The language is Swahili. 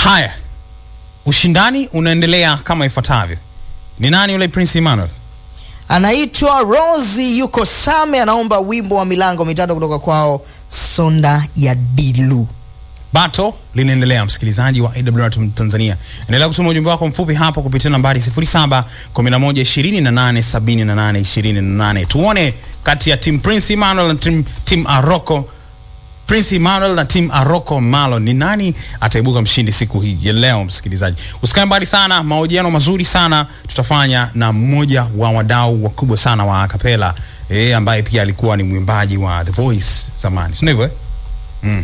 Haya, ushindani unaendelea kama ifuatavyo. Ni nani yule Prince Emmanuel? Anaitwa Rosi yuko Same, anaomba wimbo wa milango mitatu kutoka kwao Sonda ya Dilu. Bato linaendelea, msikilizaji wa AWR Tanzania, endelea kutuma ujumbe wako mfupi hapo kupitia nambari 0711287828. Tuone kati ya team Prince Emmanuel na team, team Aroko Prince Emmanuel na team Aroko Malo ni nani ataibuka mshindi siku hii ya leo. Msikilizaji, usikae mbali sana, mahojiano mazuri sana tutafanya na mmoja wa wadau wakubwa sana wa akapela eh, ambaye pia alikuwa ni mwimbaji wa The Voice zamani, si ndivyo eh?